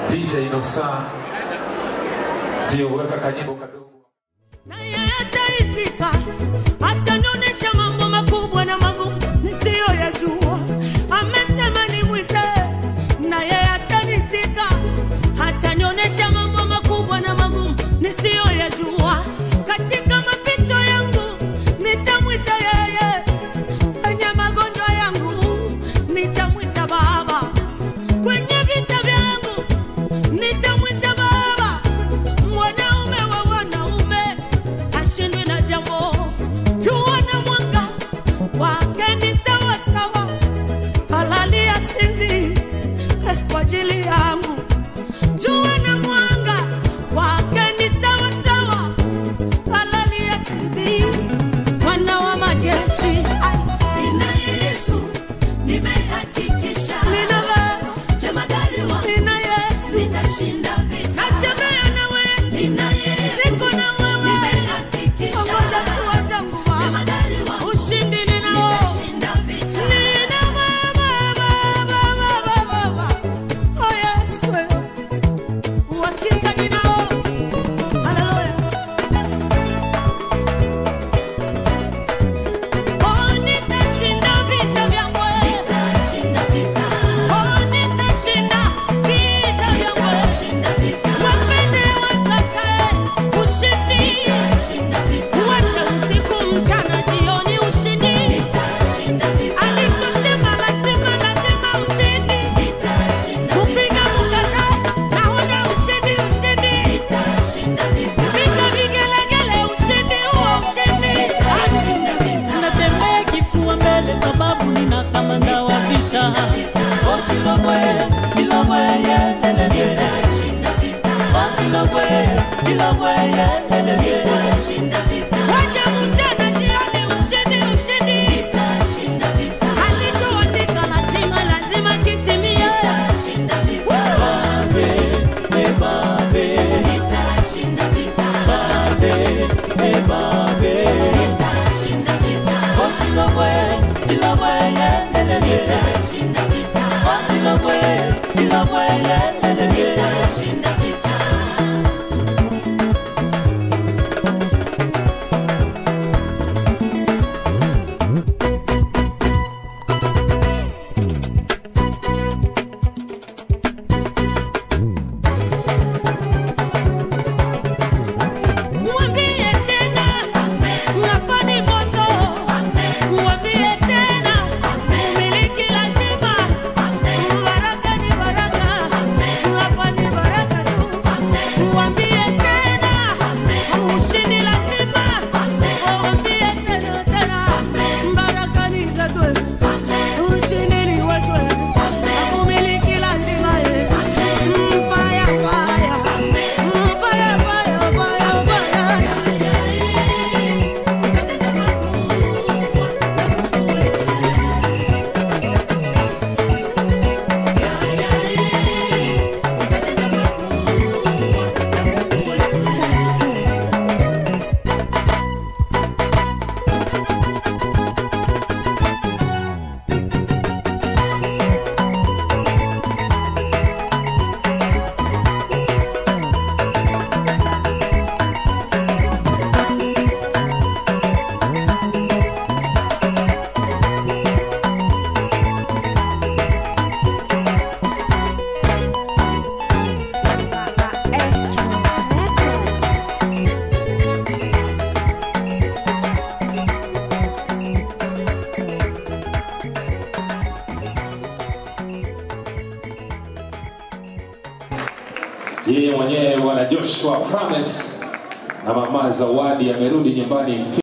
DJ Inosa ndio weka kanyimbo kadogo. naye ataitika, atanionyesha mambo makubwa na magumu nisiyoyajua. Amesema nimwite, naye atanitika, atanionyesha mambo makubwa na magumu nisiyoyajua. Katika mapito yangu nitamwita yeye, kwenye magonjwa yangu nitamwita Baba, kwenye vita vyangu nitamwita Baba mwanaume wa wanaume hashindwi na jambo. Jua na mwanga wake ni sawa sawa, halali asinzi eh, kwa ajili yangu. Jua na mwanga wake ni sawa sawa, halali asinzi. Bwana wa majeshi, ai, ninaye Yesu, nimehakikisha nina jemadari wangu, nina Yesu, nitashinda vita. Natembea na wewe, nina Yesu, niko na wewe, nimehakikisha ongoza hatua zangu Baba, jemadari wangu, ushindi ninao, nitashinda vita. Nina Baba, Baba, Baba, Baba, oh Yesu, uhakika ninao, haleluya. Oh, nitashinda vita vyangu. Oh, nitashinda vita vyangu. Wapende wakatae, ushindi. Uende usiku, mchana, jioni, ushindi. Alichosema lazima, lazima ushindi. Kupiga mkatae, naona ushindi, ushindi. Piga vigelegele, ushindi huo, ushindi. natembea kifua mbele sababu nina kamanda wa vita Oh, Chilomwe, Chilomwe, yendelele. Oh, Chilomwe, Chilomwe, yendelele. Waje mchana, jioni, ushindi, ushindi. Alichoandika lazima, lazima kitimie. Babe, eh, babe. Babe, eh, babe. Oh, Chilomwe, Chilomwe, yendelele. Oh, Chilomwe, Chilomwe, yendelele. Mwambie tena, hapa ni moto. Mwambie tena, umiliki lazima. Baraka ni baraka, hapa ni baraka tu. Mwambie tena, ushindi lazima. Mwambie tena, tena, baraka ni zetu. Ushindi ni wetu. Umiliki lazima. Mbaya, mbaya. Mbaya, mbaya, mbaya, mbaya. Yeye mwenyewe bwana Joshua Promise na mama Zawadi amerudi nyumbani